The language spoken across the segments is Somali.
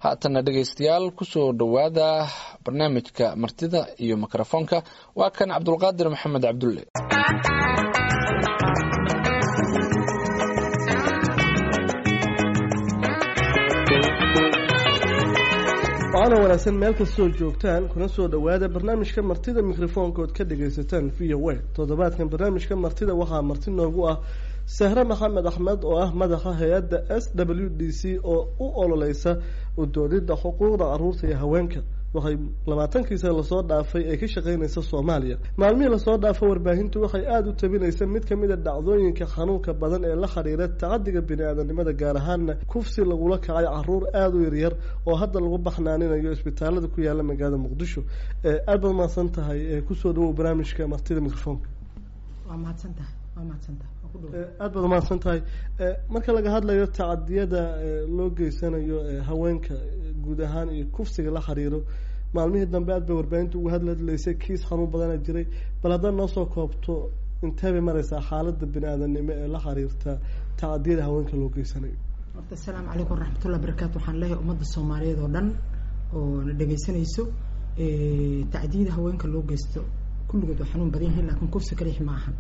haatana dhegaystayaal kusoo dhowaada barnaamijka martida iyo mikrofoonka waa kan cabdulqaadir maxamed cabdulle waana wanaagsan meel kastoo joogtaan kuna soo dhowaada barnaamijka martida mikrofoonkood ka dhagaysataan v o a toddobaadkan barnaamijka martida waxaa marti noogu ah sahre maxamed axmed oo ah madaxa hay-adda s w d c oo u ololeysa udoodida xuquuqda caruurta iyo haweenka waxay labaatankiisa lasoo dhaafay ee ka shaqeynaysa soomaaliya maalmihii lasoo dhaafo warbaahintu waxay aada u tabinaysa mid kamid a dhacdooyinka xanuunka badan ee la xiriira tacadiga bini-aadanimada gaar ahaana kufsi lagula kacay caruur aada u yaryar oo hadda lagu baxnaaninayo isbitaalada ku yaala magaalada muqdisho aada baad mahadsan tahay kusoo dhawow barnaamijka martida microfoonka waa mahadsantahay waa mahadsantahay aada baad umahadsan tahay marka laga hadlayo tacadiyada loo geysanayo haweenka guud ahaan iyo kufsiga la xiriiro maalmihii dambe aad bay warbaahinta uga hadladlaysay kiis xanuun badana jiray bal haddaad noo soo koobto intee bay mareysaa xaalada bini-aadanimo ee la xiriirta tacadiyada haweenka loo geysanayo horta asalaamu calaykum waraxmatullah barakaatu waxaan leeyahay ummadda soomaaliyeed oo dhan oo na dhegaysanayso tacdiyada haweenka loo geysto kulligood waa xanuun badan yihiin laakiin kufsi kalix ma ahan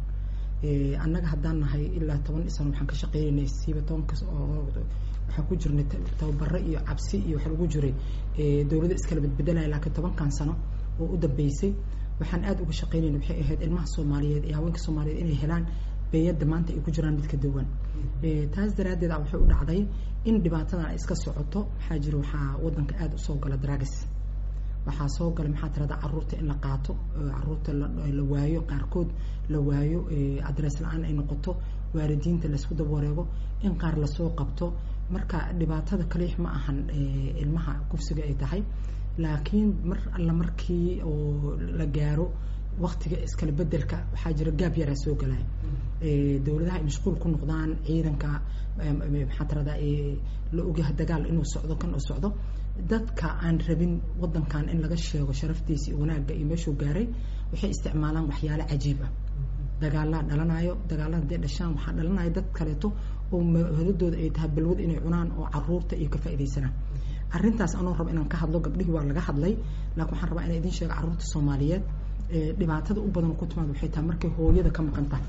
annaga haddaan nahay ilaa toban sano waxaan ka shaqeynaynay siiba tobankas oo waxaan ku jirnay tababaro iyo cabsi iyo waxa lagu jiray dowladda iskala bedbedelaya laakiin tobankan sano oo u dambeysay waxaan aada uga shaqeynayna waxay ahayd ilmaha soomaaliyeed iyo haweenka soomaaliyeed inay helaan beeyadda maanta ay ku jiraan mid ka duwan taas daraaddeed a waxay u dhacday in dhibaatadan ay iska socoto waxaa jira waxaa waddanka aada usoo gala dragis waxaa soo gala maxaa tirada caruurta in la qaato caruurta la waayo qaarkood la waayo adrees la-aan ay noqoto waalidiinta laysku daba wareego in qaar lasoo qabto marka dhibaatada kaliix ma ahan ilmaha kufsiga ay tahay laakiin mar alla markii oo la gaaro waktiga iskala bedelka waxaa jira gaab yaraa soo galaya dowladaha ay mashquul ku noqdaan ciidanka maxaa tirada la ogyahay dagaal inuu socdo kan uu socdo dadka aan rabin wadankan in laga sheego sharaftiisa iyo wanaagga iyo meeshuu gaaray waxay isticmaalaan waxyaalo cajiib ah dagaalaa dhalanayo dagaala hadday dhashaan waxaa dhalanaya dad kaleeto oo hodadooda ay tahay balwad inay cunaan oo caruurta iyo ka faaidaysanaan arrintaas anoo raba inaan ka hadlo gabdhihii waa laga hadlay laakiin waxaan rabaa inaan idin sheego carruurta soomaaliyeed dhibaatada u badan ku timaad waxay tahay markay hooyada ka maqan tahay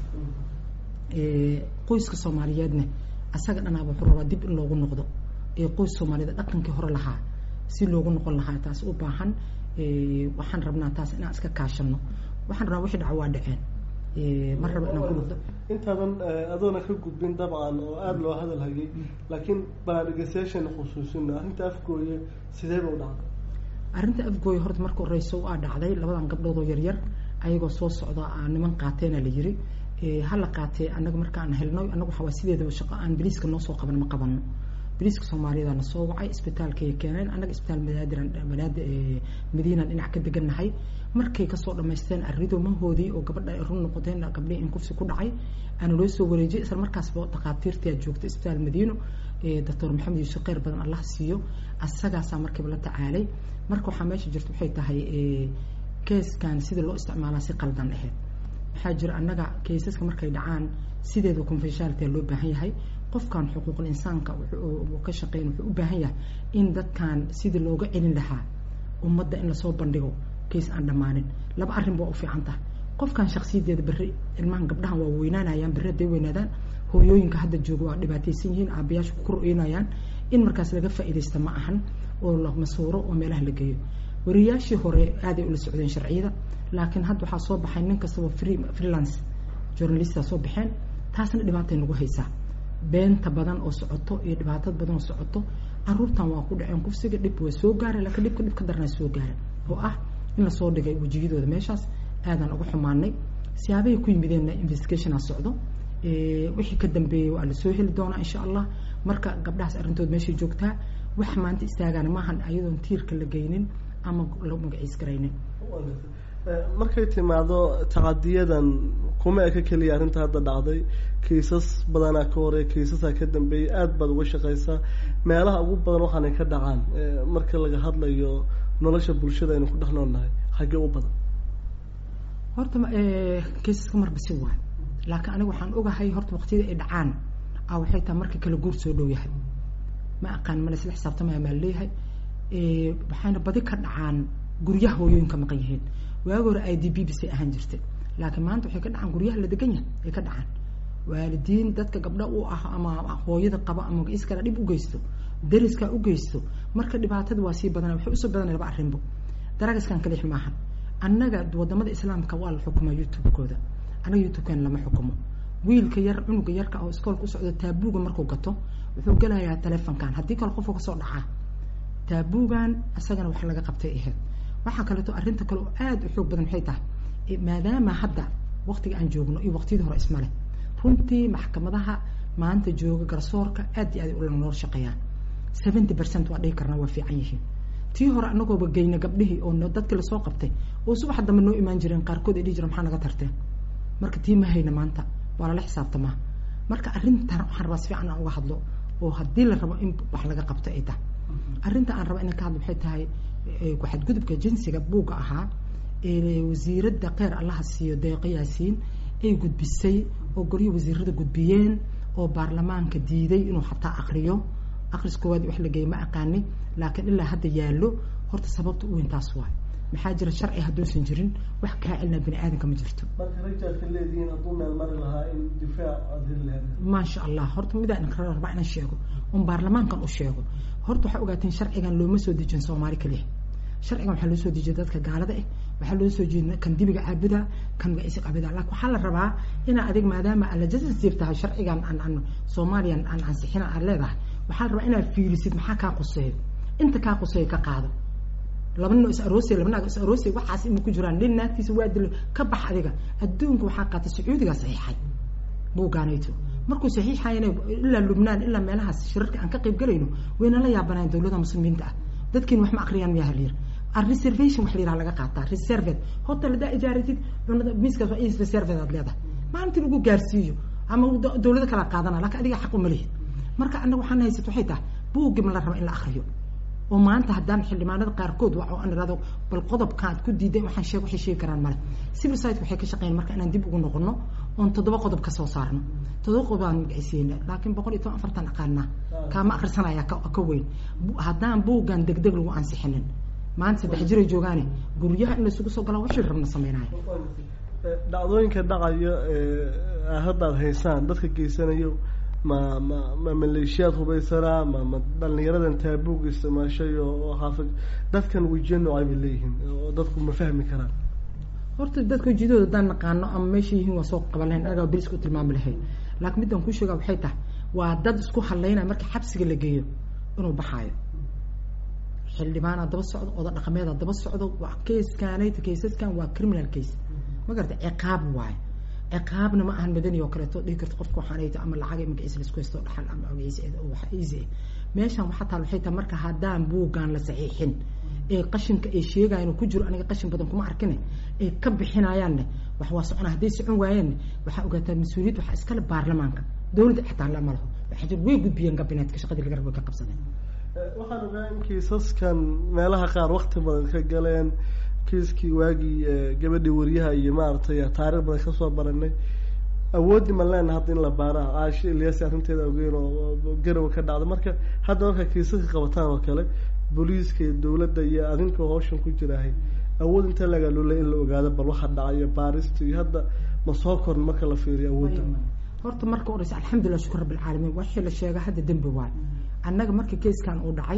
qoyska soomaaliyeedne asaga dhanaaba wuxuu rabaa dib in loogu noqdo ee qoys soomaaliyeed dhaqankii hore lahaa si loogu noqon lahaa taas u baahan waxaan rabnaa taas inaan iska kaashano waxaan rabaa wixii dhaca waa dhaceen ma rabo inaan ku noqdo intaadan adoona ka gudbin dabcan oo aada loo hadal hayay laakiin balaa dhegeystayaashana xusuusino arrinta afgooye sideeba u dhacday arrinta afgooye horta marka horeyso waa dhacday labadan gabdhood oo yaryar ayagoo soo socda niman qaateena la yiri hala qaatee annaga markaan helno annaga waxaa waa sideedaba shaqo aan biliiska noo soo qaban ma qabano biliiska soomaaliyeedana soo wacay isbitaalkay keeneen annaga isbitaal madaadiran madaad madiinan dhinac ka degannahay markay kasoo dhamaysteen arrido mahoodii oo gabadha ay run noqoteen gabdhihii in kufsi ku dhacay aana loo soo wareejiyay isla markaasba dhakhaatiirtii joogta isbitaal madiino doctor maxamed yuusuf kheyr badan allah siiyo asagaasaa markiiba la tacaalay marka waxaa meesha jirta waxay tahay keeskan sida loo isticmaalaa si qaldan ahayd waxaa jira annaga kaysaska markay dhacaan sideeda confidentiality loo baahan yahay qofkan xuquuqul insaanka ka shaqeyn wuxuu u baahan yahay in dadkan sidii looga celin lahaa ummadda in lasoo bandhigo kays aan dhammaanin laba arrin baa u fiican tahay qofkan shaksiyadeeda berri ilmahan gabdhahan waa weynaanayaan berri hadday weynaadaan hooyooyinka hadda jooga waa dhibaataysan yihiin aabayaashu ku kor-oynayaan in markaas laga faa'iidaysta ma ahan oo la masuuro oo meelaha la geeyo wariyaashii hore aaday ula socdeen sharciyada laakiin hadda waxaa soo baxay nin kastaba free freelance journalista soo baxeen taasna dhibaatay nagu haysaa beenta badan oo socoto iyo dhibaatad badan oo socoto caruurtan waa ku dhaceen kufsiga dhib waa soo gaara laakiin dhibka dhib ka darnaa soo gaara oo ah in lasoo dhigay wejiyadooda meeshaas aadaan uga xumaanay siyaabahay ku yimideenna investigationa socdo wixii ka dambeeyey waa lasoo heli doonaa insha allah marka gabdhahaas arrintood meeshay joogtaa wax maanta istaagaana maahan ayadoon tiirka la geynin ama la magaciis garaynin markay timaado tacadiyadan kuma eka keliya arrinta hadda dhacday kiisas badanaa ka hore kiisasaa ka dambeeyay aada baad uga shaqeysaa meelaha ugu badan waxaanay ka dhacaan marka laga hadlayo nolosha bulshada aynu ku dhex noolnahay xaggee u badan horta kiisaska marba si waay laakiin aniga waxaan ogahay horta waqtiyada ay dhacaan a waxay tahay marka kala guur soo dhow yahay ma aqaan mana isla xisaabtamaya maa leeyahay waxayna badi ka dhacaan guryaha hooyooyinka maqan yihiin waagi hore i d b bisay ahaan jirtay laakiin maanta waxay ka dhacaan guryaha la degan yahay ay ka dhacaan waalidiin dadka gabdho u ah ama hooyada qaba ama iskala dhib u geysto dariskaa u geysto marka dhibaatada waa sii badana waxay usoo badanaya laba arrinbo daragiskan kalix maaha annaga wadamada islaamka waa la xukumaa youtube-kooda annaga youtube-kan lama xukumo wiilka yar cunuga yarka oo iskoolka u socdo taabuuga markuu gato wuxuu gelayaa telefonkan haddii kale qofka kasoo dhacaa taabuugan isagana wax laga qabtay ahayd waxaa kaleeto arrinta kale oo aada u xoog badan waxay tahay maadaama hadda waqtiga aan joogno iyo waqtiyadii hore ismale runtii maxkamadaha maanta jooga garsoorka aad iyo aad ula nool shaqeeyaan seventy percent waa dhihi karnaa waa fiican yihiin tii hore anagooba geyna gabdhihii oo dadkii lasoo qabtay oo subaxa dambe noo imaan jireen qaarkood ay dhihi jireen maxaa naga tarteen marka tii ma hayna maanta waa lala xisaabtamaa marka arrintan waxaan rabaa si fiican aan uga hadlo oo haddii la rabo in wax laga qabto ay tahay arrinta aan raba inaan ka hadlo waxay tahay ku-xadgudubka jinsiga buugga ahaa wasiiradda kheyr allaha siiyo deeqo yaasiin ay gudbisay oo golyo wasiirada gudbiyeen oo baarlamaanka diiday inuu xataa akriyo akris koowaad wax la geeyay ma aqaani laakiin ilaa hadda yaallo horta sababta u weyn taas waay maxaa jira sharci hadduusan jirin wax kaa celina bini aadanka ma jirto marka rajaadka leedihiin hadduu meel mari lahaa in difaac aad heli lahayd maasha allah horta midaan rabaa inaan sheego un baarlamaankan u sheego horta waxaa ogaateen sharcigan looma soo dejin soomaali kaliya sharcigan waxaa loo soo dejiyay dadka gaalada ah waxaa loo soo jeedina kan dibiga caabuda kan magaciisa caabuda laakiin waxaa la rabaa inaa adig maadaama aad legislative tahay sharcigan aan aan soomaaliyan aan ansixina aad leedahay waxaa la rabaa inaad fiirisid maxaa kaa quseeyo inta kaa quseeyo ka qaado laba nin oo is aroosay laba naag is aroosay waxaas ima ku jiraan nin naagtiisa waa dilo ka bax adiga adduunka waxaa qaatay sacuudigaa saxiixay buugaanayto markuu saxiixayana ilaa lubnaan ilaa meelahaas shirarka aan ka qayb galayno wayna la yaabanayn dawlada muslimiinta ah dadkiin wax ma akriyaan miyaa halyir reservation wax la yiraha laga qaataa reserved hotel hadaa ijaaratid cunada miiskaas waa is reserved aad leedahay maalintii lagu gaarsiiyo ama dawlado kala qaadana laakiin adiga xaq uma lihid marka annaga waxaan haysato waxay tahay buuggi ma la raba in la akriyo oo maanta haddaan xildhibaanada qaarkood waa aan irado bal qodobkaad ku diiday waxaan sheeg waxay sheegi karaan male civil society waxay ka shaqeyn marka inaan dib ugu noqono oon toddoba qodob ka soo saarno toddoba qodob aan magacisiina laakiin boqol iyo toban afartan aqaanaa kaama akhrisanaya ka weyn haddaan buuggan degdeg lagu ansixinin maanta saddex jiray joogaane guryaha in laysugu soo galaa wixii rabna sameynaayo dhacdooyinka dhacaya haddaad haysaan dadka geysanayo ma ma ma maleeshiyaad hubaysanaa ma ma dhalinyaradan taabuug isticmaashay oo haafid dadkan wejiyo noocay bay leeyihiin oo dadku ma fahmi karaan horta dadka wejiyadooda haddaan naqaano ama meesha yihiin waa soo qaban lahayn anagaa beris ku tilmaami lahayn laakiin midaan kuu sheegaa waxay tahay waa dad isku hadlaynaya marka xabsiga la geeyo inuu baxaayo xildhibaanaa daba socdo oda dhaqameedaa daba socdo waa kayskanayta kaysaskan waa criminal case ma garata ciqaab waayo ciqaabna ma ahan madani oo kaleeto dhihi karto qofka waxaanayto ama lacag magaciisa laisku haysto dhaxal ama magaciisa wax easy ah meeshan waxaa taal waxay tahay marka haddaan buuggaan la saxiixin ee qashinka ay sheegayan oo ku jiro aniga qashin badan kuma arkine ay ka bixinayaanne wax waa socona hadday socon waayeenne waxaa ogaataa mas-uuliyad waxaa iskale baarlamaanka dawladda xitaa lama laho waxaa jir way gudbiyeen gabineetka shaqadii laga rabo ka qabsadeen waxaan ogaa in kiisaskan meelaha qaar wakti badan ka galeen kiiskii waagii gabadhii wariyaha iyo maaragtay taarikh badan kasoo baranay awooddi ma leena hadda in la baara aasho ilyasi arrinteeda ogeyn oo garowa ka dhacda marka hadda markaa kiisaska qabataan oo kale booliiska iyo dawladda iyo adinka hawshan ku jiraahay awood inta lagaa loolay in la ogaado bal waxa dhacayo baarista iyo hadda ma soo korn marka la fiiriyo awoodda horta marka horeysa alxamdulilah shukur rabbilcaalamiin wixii la sheega hadda dembi waay annaga marka keiskan uu dhacay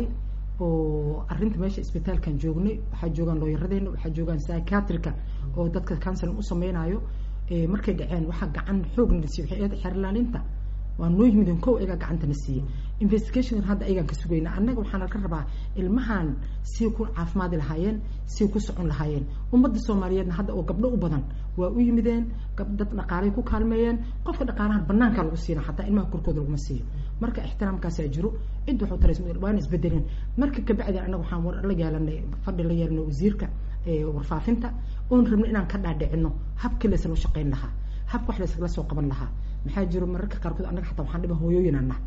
oo arrinta meesha isbitaalkan joognay waxaa joogaan looyaradeena waxaa joogaan psychiatrika oo dadka counseling u sameynayo markay dhaceen waxaa gacan xoogna la siiyey waxay eeda xeerlaalinta waa noo yimideen kow ayagaa gacantana siiyey investigation hadda ayagaan ka sugayna annaga waxaana ka rabaa ilmahan sii ku caafimaadi lahaayeen sii ku socon lahaayeen ummadda soomaaliyeedna hadda oo gabdho u badan waa u yimideen dad dhaqaalay ku kaalmeeyeen qofka dhaqaalahan banaankaa lagu siina xataa ilmaha korkooda laguma siiyo marka ixtiraamkaasaa jiro cid waxuu taray waana isbedelin marka kabacdi annaga waxaan war la yeelanay fadhi la yeelanay wasiirka warfaafinta oon rabno inaan ka dhaadhicino habkii laysla shaqeyn lahaa habka wax laysla soo qaban lahaa maxaa jiro mararka qaarkood annaga xataa waxaan dhiba hooyooyinana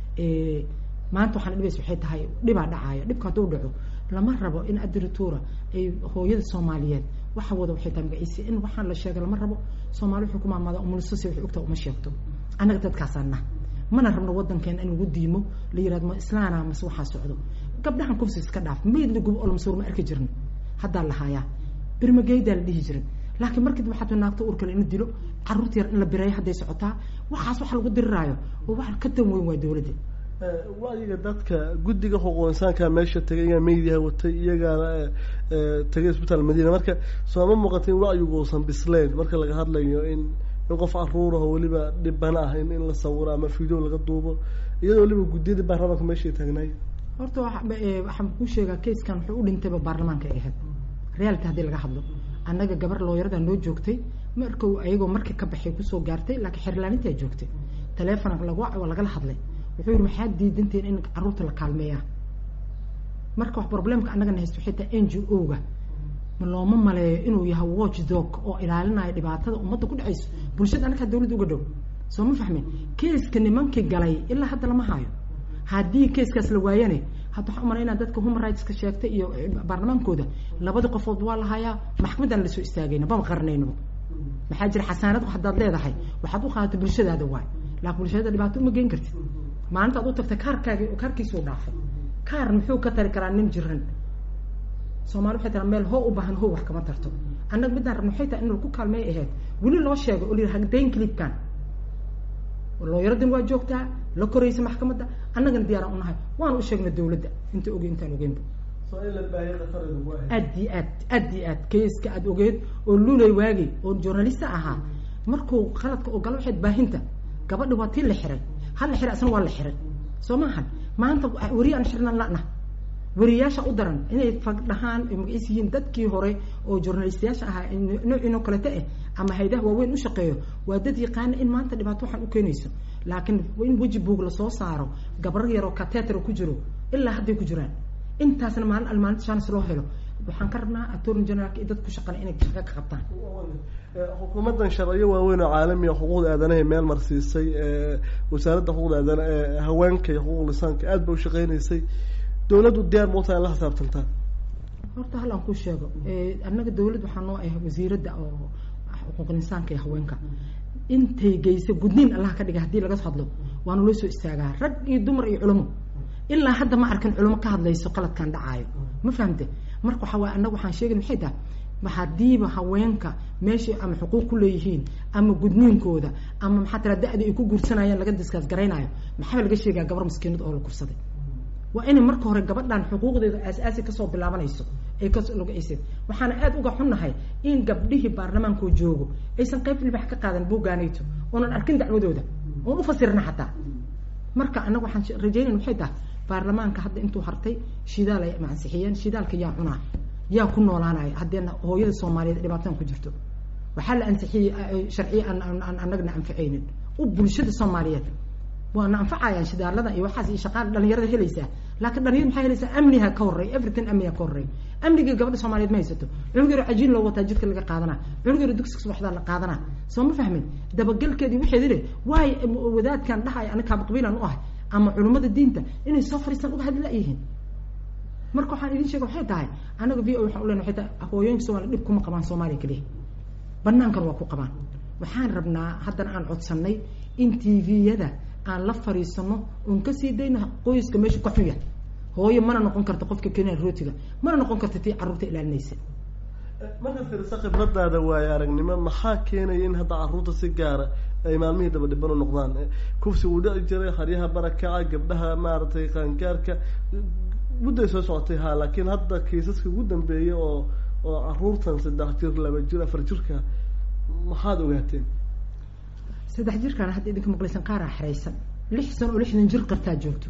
maanta waxaan dhibaysa waxay tahay dhibaa dhacaya dhibka hadduu dhaco lama rabo in adrituura ay hooyada soomaaliyeed waxa wada waxay tahay magaciisa in waxaan la sheega lama rabo soomaali wuxuu ku maamaada umulisasi waxay ogtaa uma sheegto annaga dadkaasaana mana rabno wadankeena in lagu diimo la yirahdo ma islaana mase waxaa socdo gabdhahan kufsi iska dhaaf mayd lagubo oo lamasuur ma arki jirno haddaa la haayaa birmageydaa la dhihi jiray laakiin markii waxaad naagta uurkale in la dilo caruurta yar in la bireeyo hadday socotaa waxaas waxa lagu diriraayo oo wax ka tan weyn waa dawladda wacyiga dadka guddiga xuquuq insaanka meesha tegay iyagaa meydiha watay iyagaana tegay isbitaal madiina marka sooma muuqata in wacyigu uusan bisleyn marka laga hadlayo in in qof caruuraho weliba dhibana ah in in la sawiro ama video laga duubo iyadoo weliba guddiyadii baarlamaanka meeshay taagnaay horta waxaan kuu sheegaa kayskan wuxuu u dhintayba baarlamaanka ay ahayd reality haddii laga hadlo annaga gabar looyarada noo joogtay marku ayagoo markii ka baxay kusoo gaartay laakiin xerlaanintaa joogtay taleefon lag waa lagala hadlay wuxuu yihi maxaad diidantiin in caruurta la kaalmeeyaa marka wax problemka annagana haysto xitaa n g o ga ma looma maleeyo inuu yahay watch dog oo ilaalinayo dhibaatada ummadda ku dhacayso bulshada annagaa dawladda uga dhow soo ma fahmeen keiska nimankii galay ilaa hadda lama hayo haddii keiskaas la waayane hadda waxaa umalaynaa dadka human rightska sheegtay iyo baarlamaankooda labadii qofood waa la hayaa maxkamaddaan lasoo istaagayna bama qarnaynaba maxaa jira xasaanad haddaad leedahay waxaad u qaadata bulshadaada waay laakin bulshada dhibaato uma geen kartid maalinta ad u tagtay kaarkaagi kaarkiisuu dhaafay kaar muxuu ka tari karaa nin jiran soomali waxay taraa meel hoo u baahan hoo wax kama tarto annaga middaan rabna waxay tahay in laku kaalmeey ahayd weli loo sheego oo la yidhi hagdayn clipkan looyaradin waa joogtaa la koraysa maxkamadda annagana diyaaraan unahay waan u sheegna dawladda inta oge intaan ogeynba aad iyo aad aad iyo aad kayska aad ogeed oo lulay waagay oo journalista ahaa markuu khaladka oo galo waxayd baahinta gabadha waa tii la xiray hal la xiray asna waa la xiray soo maahan maanta weri aan xirnan lana weriyaasha u daran inay fagdhahaan ay magaciis yihiin dadkii hore oo journalistayaasha ahaa noocinoo kalete eh ama haydaha waaweyn u shaqeeyo waa dad yaqaana in maanta dhibaato waxaan u keenayso laakiin in weji buog lasoo saaro gabar yaroo kateter ku jiro ilaa hadday ku jiraan intaasna maalin almaalinta chance loo helo waxaan ka rabnaa attorney generalka iyo dad ku shaqale inay shaqo ka qabtaan xukuumaddan sharciyo waaweyn oo caalamiga xuquuqda aadanahay meel marsiisay wasaaradda xuquuqda aadana haweenka iyo xuquuq lisaanka aad ba u shaqeynaysay dawladdu diyaar ma utaa in la xisaabtantaa horta hal aan ku sheego annaga dawladd waxaa noo ah wasiiradda oo xuquuqul insaanka iyo haweenka intay geysa gudniin allah ka dhiga haddii laga hadlo waana loo soo istaagaa rag iyo dumar iyo culamo ilaa hadda ma arkin culamo ka hadlayso qaladkan dhacaayo ma fahamte marka waxaa waay annaga waxaan sheegay maxay tahay hadiiba haweenka meeshay ama xuquuq ku leeyihiin ama gudniinkooda ama maxaa tira da-da ay ku guursanayaan laga diskaas garaynayo maxaa laga sheegaa gabar maskiinad oo la kursaday waa inay marka hore gabadhan xuquuqdeeda aas-aasi kasoo bilaabanayso ay kaslogayseen waxaana aada uga xunnahay in gabdhihii baarlamaankoo joogo aysan qayb libax ka qaadan buuggaanayto oonan arkin dacwadooda oon ufasirna xataa marka annaga waxaan rajeynayna waxay tahay baarlamaanka hadda intuu hartay shidaal ay mansixiyeen shidaalka yaa cunaa yaa ku noolaanaya haddeena hooyada soomaaliyeed dhibaatadan ku jirto waxaa la ansixiyey sharciye aan annagana anficaynin u bulshada soomaaliyeed waana anfacayaan shidaalada iyo waxaas iyo shaqaal dhalinyarada helaysaa laakiin dhalinyar maxay helaysaa amniha ka horey everything amniha ka horey amnigii gabadha soomaaliyeed ma haysato cunug yaro cajiin loo wataa jidka laga qaadanaa cunug yaro dugsiga subaxdaa la qaadanaa soo ma fahmin dabagelkeedii waxeed ile waay wadaadkan dhahaya aniga kaaba qabiilan u ahay ama culummada diinta inay soo fariistaan uga hadli la-yihiin marka waxaan idin sheega waxay tahay anaga v o waxaan u lena waxay tahay hooyooyinka somalia dhib kuma qabaan soomaaliya keliya banaankan waa ku qabaan waxaan rabnaa haddana aan codsanay in t v-yada aan la fariisano oon kasii dayno qoyska meesha ka xuya hooyo mana noqon karta qofka kenya rootiga mana noqon karta tii carruurta ilaalinaysa markaad fiirisa khibradaada waayo aragnimo maxaa keenaya in hadda carruurta si gaara ay maalmihii daba dhiban u noqdaan kufsi uu dhici jiray haryaha barakaca gabdhaha maaragtay qaangaarka mudday soo socotay ha laakiin hadda kiisaska ugu dambeeyay oo oo caruurtan saddex jir laba jir afar jirka maxaad ogaateen saddex jirkaan hadda idinka maqlaysan qaaraa xeraysan lix sano oo lixdan jir qartaa joogto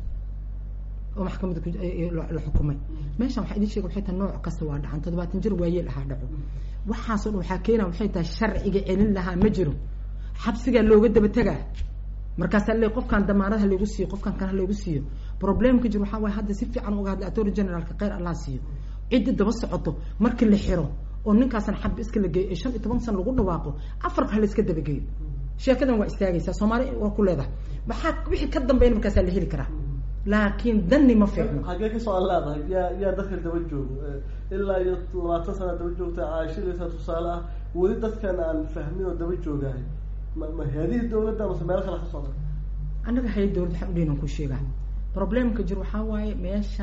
oo maxkamadda la xukumay meeshan waxaa idin sheega waxay tahay nooc kasta waa dhacan toddobaatan jir waayeel ahaa dhaco waxaasoo dhan waxaa keena waxay tahay sharciga celin lahaa ma jiro xabsigaa looga daba tegaa markaasaa le qofkaan damaanad ha laygu siiyo qofkaan kan ha laygu siiyo problemka jir waxaa waay hadda si fiican uga hadlay attorney generalka kheyr allah siiyo ciddi daba socoto markii la xiro oo ninkaasan xab iska la geeyo ee shan iyo toban san lagu dhawaaqo afarka ha la iska dabageeyo sheekadan waa istaagaysaa soomaali waa ku leedahay maxaa wixii ka dambeyn markaasaa la heli karaa laakiin dani ma fiicno xaggee kasoo aan leedahay yaa yaa dadka daba joogo ilaa iyo labaatan sana daba joogta caashidaysa tusaale ah weli dadkan aan fahmin oo daba joogahay ma ma hay-adihii dawladda mase meel kale ka socda annaga hay dawlad waxaan udheynan ku sheegaa problemka jir waxaa waaye meeshaan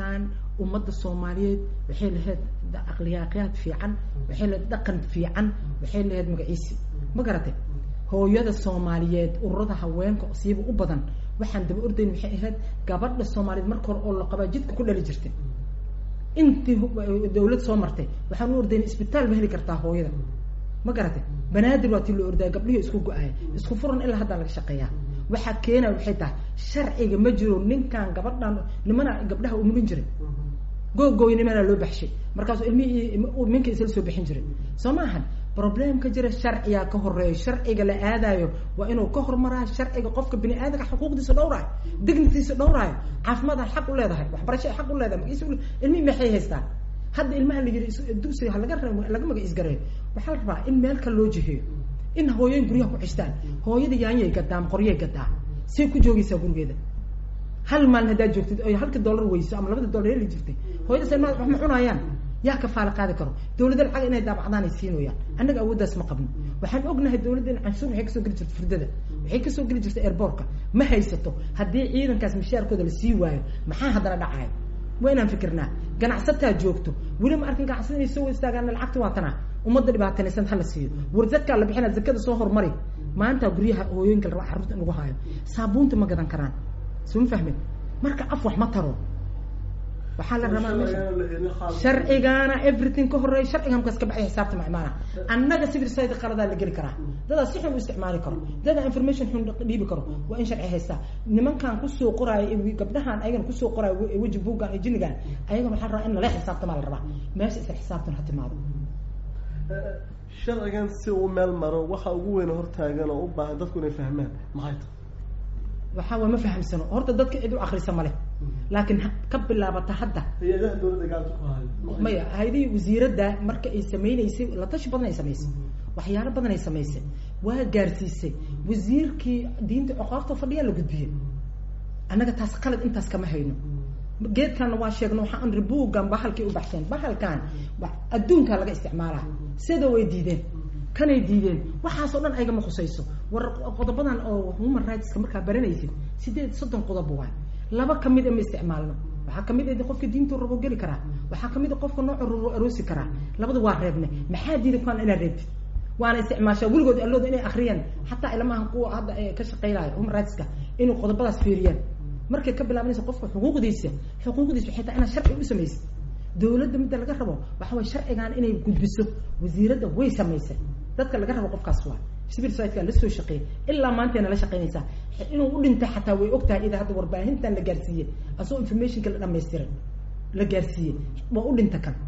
ummadda soomaaliyeed waxay lahayd aqliyaaqyaad fiican waxay lahayd dhaqan fiican waxay lahayd magaciisi ma garatay hooyada soomaaliyeed ururada haweenka siiba u badan waxaan daba ordayn waxay ahayd gabadha soomaaliyeed marka hore oo la qabaa jidka ku dhali jirtay intii dawlad soo martay waxaan u ordayn isbitaal ma heli kartaa hooyada ma garatay banaadir waa tii loo ordaya gabdhihii isku go-aya isku furan ilaa haddaa laga shaqeeyaa waxaa keenaya waxay tahay sharciga ma jiro ninkan gabadhan nimana gabdhaha umulin jiray googooy nimanaa loo baxshay markaasuu ilmihii minka isla soo bixin jiray soo ma ahan problemka jira sharcigaa ka horeeyo sharciga la aadayo waa inuu ka hormaraa sharciga qofka bini aadamka xuquuqdiisa dhowraayo dignitiisa dhowraayo caafimaadaan xaq u leedahay waxbarashaa xaq u leedahay magiis ilmihii maxay haystaan hadda ilmaha la yiri dugsiga ha laga laga magaciis gareeyo waxaa la rabaa in meel kale loo jiheeyo in hooyooyin guryaha ku xishtaan hooyada yaanyay gadaa ama qoryay gadaa see ku joogaysaa gurigeeda hal maalin haddaad joogtid oy halka dollar weyso ama labada dollar heli jirtay hooyada se wax ma cunayaan yaa ka faala qaadi karo dawladda lacag inay daabacdaan ay siinooyaan annaga awooddaas ma qabno waxaan ognahay dawladda in canshuur waxay kasoo geli jirta firdada waxay kasoo geli jirta airboortka ma haysato haddii ciidankaas mishaarkooda la sii waayo maxaa haddana dhacayo waa inaan fikirnaa ganacsataa joogto weli ma arkin ganacsada inay soo istaagaan lacagta waa tanaa ummadda dhibaatanaysan hala siiyo war zadkaa la bixina zakada soo hormari maanta guryaha hooyooyinka la rabaa carruurta in lagu haayo saabuunta ma gadan karaan soo ma fahmin marka af wax ma taro waxaa la rabaa meesha sharcigaana everything ka horeeya sharciga markaas ka baxay xisaabta macmaana annaga civil society qaladaa la geli karaa dadaa si xun u isticmaali karo dadaa information xun dhiibi karo waa in sharci haystaa nimankan kusoo qoraayo gabdhahan ayagana kusoo qoraayo weji buuggan iyo jinnigan ayagana waxaa la rabaa in lala xisaabtamaa la rabaa meesha isla xisaabtan ha timaado sharcigan si uu meel maro waxa ugu weyn hortaagan oo u baahan dadku inay fahmaan maxay tahay waxaa waa ma fahamsano horta dadka cid u akrisa ma leh laakiin ka bilaabata hadda hay-adaha dawladda gacanta ku hayo maya hay-adihii wasiiradda marka ay sameyneysay la tashi badan ay samaysay waxyaalo badan ay samaysay waa gaarsiisay wasiirkii diinta coqaarta fadhiyaa la gudbiyey annaga taas qalad intaas kama hayno geedkanna waa sheegno waxaa an ribuugan bahalkay u baxsheen bahalkan adduunkaa laga isticmaalaa sida way diideen kanay diideen waxaasoo dhan aygama khusayso war qodobadan oo human rightska markaa baranaysid sideed soddon qodoba waay laba kamid a ma isticmaalno waxaa kamid a qofka diintu rabo geli karaa waxaa kamid a qofka noocu rabo aroosi karaa labada waa reebne maxaa diida kuwaan inaad reebtid waana isticmaashaa weligood allooda inay akriyaan xataa ilmahan kuwa hadda ka shaqeynayo human rightska inuu qodobadaas fiiriyaan markay ka bilaabanaysa qofka xuquuqdiisa xuquuqdiisa waxay tahay inaad sharci u samaysid dawladda midda laga rabo waxa way sharcigan inay gudbiso wasiiradda way samaysay dadka laga rabo qofkaas waa civil society la soo shaqeeyay ilaa maantayna la shaqeynaysaa inuu u dhintay xataa way ogtahay ida hadda warbaahintan la gaarsiiyey asoo informationka la dhamaystiray la gaarsiiyey waa u dhinta kan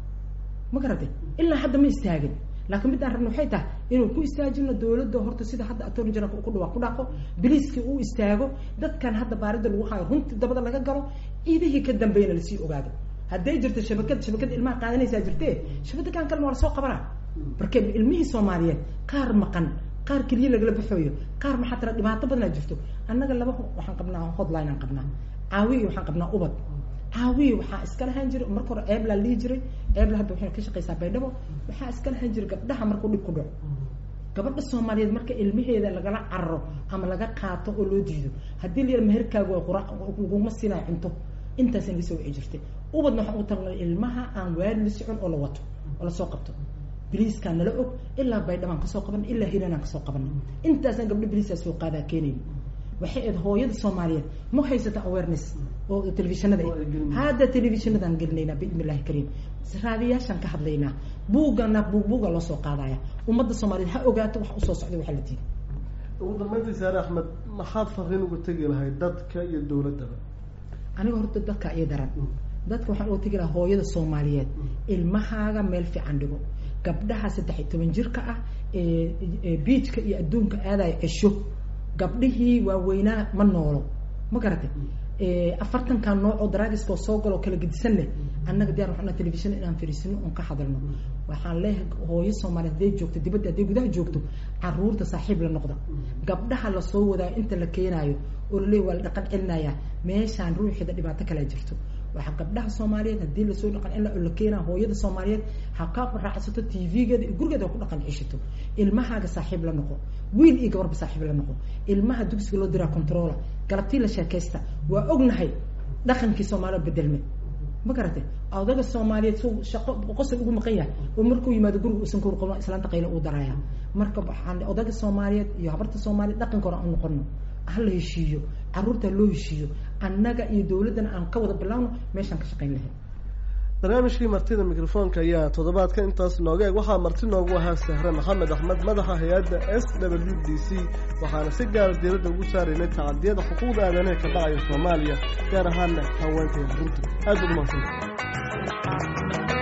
ma garatay ilaa hadda ma istaagin laakiin middaan rabna waxay tahay inuu ku istaajino dawladda horta sida hadda attorney general ku dhawa ku dhaqo biliiskii uu istaago dadkan hadda baarida lagu hayo runtii dabada laga galo ciidihii ka dambeeyana lasii ogaado hadday jirto shabakad shabakad ilmaha qaadanaysaa jirtee shabakadan kalena waa lasoo qabanaa marka ilmihii soomaaliyeed qaar maqan qaar keliya lagala baxooyo qaar maxaa tira dhibaato badanaa jirto annaga laba waxaan qabnaa hotline aan qabnaa caawiya waxaan qabnaa ubad caawiya waxaa iska lahaan jiray marka hore eebla lihi jiray eebla hadda waxay ka shaqeysaa baydhabo waxaa iska lahaan jiray gabdhaha markuu dhib ku dhaco gabadha soomaaliyeed marka ilmaheeda lagala cararo ama laga qaato oo loo diido haddii la yara meherkaagu waa qura laguma siinayo cunto intaasna laga soo wici jirtay ubadna waxaan ugu talagalay ilmaha aan waali la socon oo la wato oo lasoo qabto biliiskaan nala og ilaa baydhabaan kasoo qaban ilaa hiranaan kasoo qabanay intaasaan gabdho biliisaa soo qaadaa keenayn waxay ahayd hooyada soomaaliyeed ma haysata awareness oo telefishinada hadda telefishinadaan gelinaynaa biidni illahi kariim raadiyaashaan ka hadlaynaa buugana buug buuga loo soo qaadaya ummadda soomaaliyeed ha ogaato wax usoo socday waxaa la diiday ugu dambeyntii saare axmed maxaad fariin uga tegi lahay dadka iyo dawladdaba aniga horta dadka iyo daran dadka waxaan uga tegi lahaa hooyada soomaaliyeed ilmahaaga meel fiican dhigo gabdhaha saddex iyo toban jirka ah ee biijka iyo adduunka aadaya cesho gabdhihii waaweynaa ma noolo ma garatay afartankan nooc oo daraagiska oo soo galo kala gedisanne annaga diyar waxaan telefishin inaan fariisino oon ka hadalno waxaan leeyahay hooyo soomaaliyeed hadday joogto dibadda hadday gudaha joogto caruurta saaxiib la noqda gabdhaha lasoo wadaayo inta la keenaayo oo laleeyahy waa la dhaqan celinayaa meeshaan ruuxeeda dhibaato kalea jirto waxaa gabdhaha soomaaliyeed haddii lasoo dhaqan celina oo la keenaa hooyada soomaaliyeed ha ka raacsato t v-geeda iyo gurigeeda ha ku dhaqan ceshato ilmahaaga saaxiib la noqo wiil iyo gabarba saaxiib la noqo ilmaha dugsiga loo diraa controla galabtii la sheekaysta waa ognahay dhaqankii soomaalida bedelme ma garate odaga soomaaliyeed su shaqo qosol ugu maqan yahay oo markuu yimaado guriga uusan kawar qabno islaanta qayla uu daraya marka waxaan odaga soomaaliyeed iyo habarta soomaaliyeed dhaqanka hore aan noqono hala heshiiyo caruurta loo heshiiyo annaga iyo dawladdana aan ka wada bilaawno meeshaan ka shaqayn lahayn barnaamijkii martida mikrofoonka ayaa toddobaadka intaas nooga eeg waxaa marti noogu ahaa sahre maxamed axmed madaxa hay-adda s w d c waxaana si gaara diiradda ugu saaraynay tacadiyada xuquuqda aadanaha ka dhacaya soomaaliya gaar ahaana haweenka iyo caruurta aad baad umahadsanta